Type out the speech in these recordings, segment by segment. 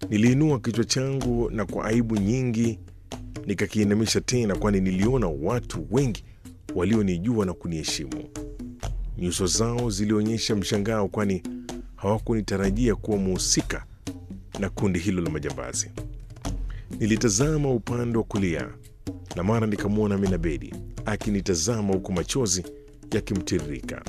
Niliinua kichwa changu na kwa aibu nyingi nikakiinamisha tena, kwani niliona watu wengi walionijua na kuniheshimu. Nyuso zao zilionyesha mshangao, kwani hawakunitarajia kuwa muhusika na kundi hilo la majambazi. Nilitazama upande wa kulia na mara nikamwona Amina Bedi akinitazama huku machozi yakimtiririka.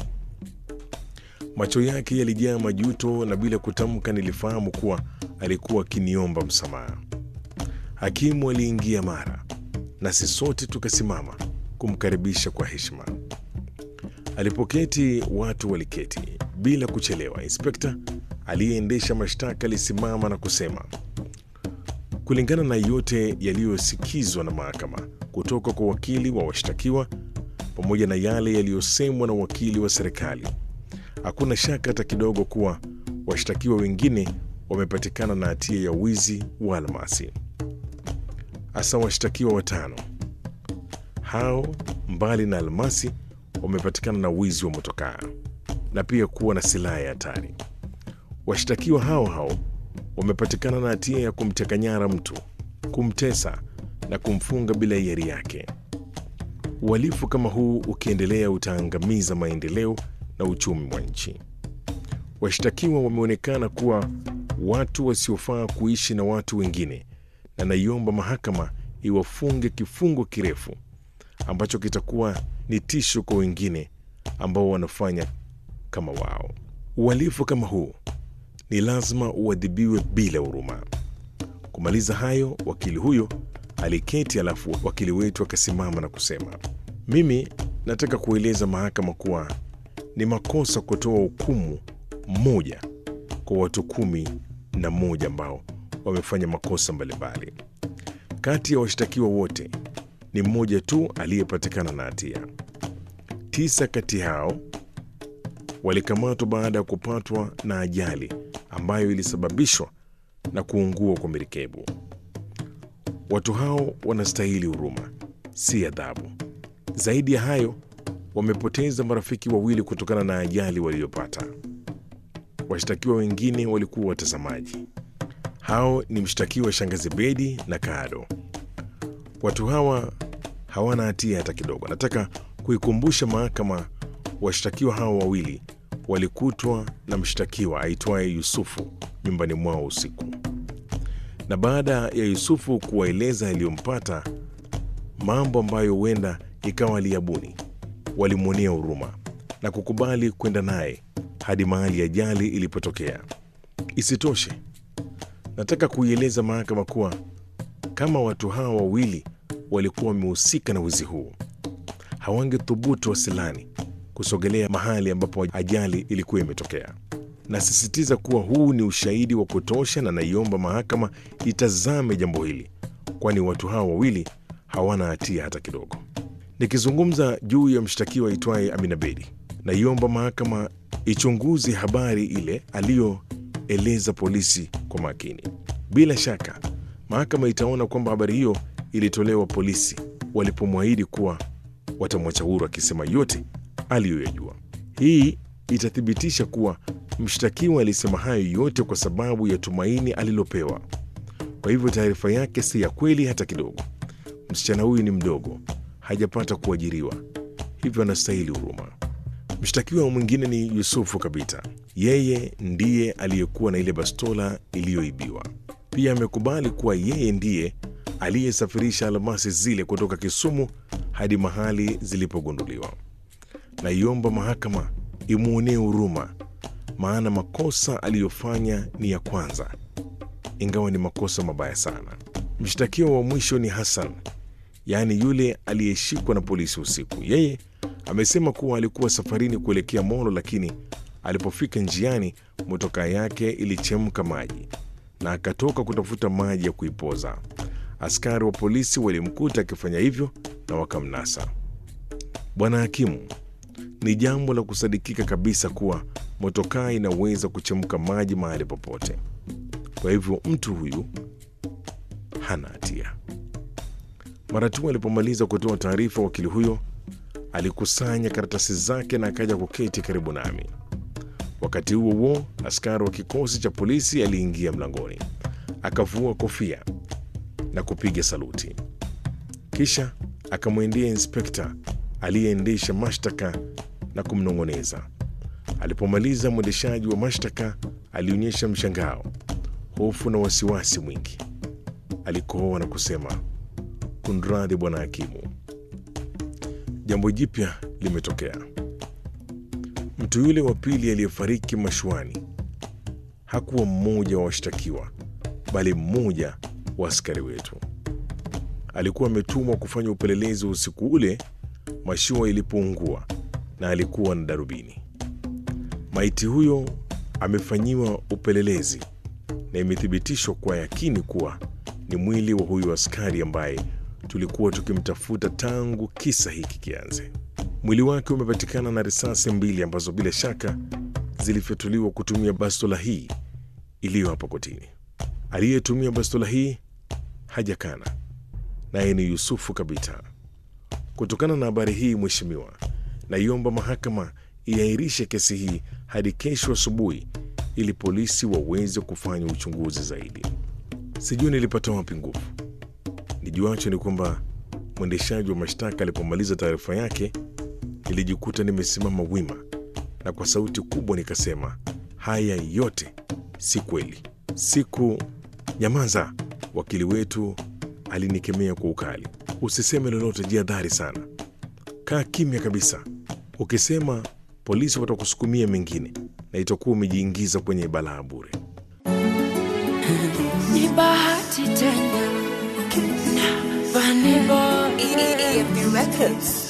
Macho yake yalijaa majuto na bila kutamka nilifahamu kuwa alikuwa akiniomba msamaha. Hakimu aliingia mara, nasi sote tukasimama kumkaribisha kwa heshima. Alipoketi watu waliketi bila kuchelewa. Inspekta aliyeendesha mashtaka alisimama na kusema, kulingana na yote yaliyosikizwa na mahakama kutoka kwa wakili wa washtakiwa pamoja na yale yaliyosemwa na wakili wa serikali, hakuna shaka hata kidogo kuwa washtakiwa wengine wamepatikana na hatia ya wizi wa almasi, hasa washtakiwa watano hao, mbali na almasi, wamepatikana na wizi wa motokaa na pia kuwa na silaha ya hatari. Washtakiwa hao hao wamepatikana na hatia ya kumteka nyara mtu, kumtesa na kumfunga bila hiari yake. Uhalifu kama huu ukiendelea utaangamiza maendeleo na uchumi wa nchi. Washtakiwa wameonekana kuwa watu wasiofaa kuishi na watu wengine, na naiomba mahakama iwafunge kifungo kirefu ambacho kitakuwa ni tisho kwa wengine ambao wanafanya kama wao. Uhalifu kama huu ni lazima uadhibiwe bila huruma. Kumaliza hayo, wakili huyo aliketi, alafu wakili wetu akasimama na kusema, mimi nataka kueleza mahakama kuwa ni makosa kutoa hukumu moja kwa watu kumi na moja ambao wamefanya makosa mbalimbali. Kati ya washtakiwa wote ni mmoja tu aliyepatikana na hatia. Tisa kati hao walikamatwa baada ya kupatwa na ajali ambayo ilisababishwa na kuungua kwa merikebu. Watu hao wanastahili huruma, si adhabu. Zaidi ya hayo, wamepoteza marafiki wawili kutokana na ajali waliyopata. Washtakiwa wengine walikuwa watazamaji. Hao ni mshtakiwa Shangazi Bedi na Kaado. Watu hawa hawana hatia hata kidogo. Nataka kuikumbusha mahakama, washtakiwa hawa wawili walikutwa na mshtakiwa aitwaye Yusufu nyumbani mwao usiku, na baada ya Yusufu kuwaeleza yaliyompata, mambo ambayo huenda ikawa aliyabuni, walimwonea huruma na kukubali kwenda naye hadi mahali ajali ilipotokea. Isitoshe, nataka kuieleza mahakama kuwa kama watu hawa wawili walikuwa wamehusika na wizi huu, hawangethubutu wasilani kusogelea mahali ambapo ajali ilikuwa imetokea. Nasisitiza kuwa huu ni ushahidi wa kutosha, na naiomba mahakama itazame jambo hili, kwani watu hawa wawili hawana hatia hata kidogo. Nikizungumza juu ya mshtakiwa aitwaye Amina Bedi, naiomba mahakama ichunguze habari ile aliyoeleza polisi kwa makini. Bila shaka mahakama itaona kwamba habari hiyo ilitolewa polisi walipomwahidi kuwa watamwacha huru, akisema yote aliyoyajua. Hii itathibitisha kuwa mshtakiwa alisema hayo yote kwa sababu ya tumaini alilopewa. Kwa hivyo taarifa yake si ya kweli hata kidogo. Msichana huyu ni mdogo, hajapata kuajiriwa, hivyo anastahili huruma. Mshtakiwa mwingine ni Yusufu Kabita. Yeye ndiye aliyekuwa na ile bastola iliyoibiwa. Pia amekubali kuwa yeye ndiye aliyesafirisha almasi zile kutoka Kisumu hadi mahali zilipogunduliwa. Naiomba mahakama imwonee huruma, maana makosa aliyofanya ni ya kwanza, ingawa ni makosa mabaya sana. Mshtakiwa wa mwisho ni Hassan, yaani yule aliyeshikwa na polisi usiku. Yeye amesema kuwa alikuwa safarini kuelekea Molo, lakini alipofika njiani motokaa yake ilichemka maji na akatoka kutafuta maji ya kuipoza. Askari wa polisi walimkuta akifanya hivyo na wakamnasa. Bwana hakimu, ni jambo la kusadikika kabisa kuwa motokaa inaweza kuchemka maji mahali popote. Kwa hivyo mtu huyu hana hatia. Mara tu alipomaliza kutoa taarifa, wakili huyo alikusanya karatasi zake na akaja kuketi karibu nami. Wakati huo huo, askari wa kikosi cha polisi aliingia mlangoni akavua kofia na kupiga saluti, kisha akamwendea inspekta aliyeendesha mashtaka na kumnong'oneza. Alipomaliza, mwendeshaji wa mashtaka alionyesha mshangao, hofu na wasiwasi mwingi. Alikohoa na kusema, kunradhi bwana hakimu, jambo jipya limetokea. Mtu yule wa pili aliyefariki mashuani hakuwa mmoja wa washtakiwa, bali mmoja wa askari wetu. Alikuwa ametumwa kufanya upelelezi wa usiku ule mashua ilipoungua, na alikuwa na darubini. Maiti huyo amefanyiwa upelelezi na imethibitishwa kwa yakini kuwa ni mwili wa huyo askari ambaye tulikuwa tukimtafuta tangu kisa hiki kianze. Mwili wake umepatikana na risasi mbili ambazo bila shaka zilifyatuliwa kutumia bastola hii iliyo hapa kotini. Aliyetumia bastola hii hajakana, naye ni Yusufu Kabita. Kutokana na habari hii, Mheshimiwa, naiomba mahakama iairishe kesi hii hadi kesho asubuhi ili polisi waweze kufanya uchunguzi zaidi. Sijui nilipata wapi nguvu. Nijuacho ni kwamba mwendeshaji wa mashtaka alipomaliza taarifa yake, nilijikuta nimesimama wima na kwa sauti kubwa nikasema, haya yote si kweli. Siku nyamaza, wakili wetu alinikemea kwa ukali. Usiseme lolote, jihadhari sana, kaa kimya kabisa. Ukisema polisi watakusukumia mengine na itakuwa umejiingiza kwenye balaa bure. Ni bahati tena na Vanilla EFB Records.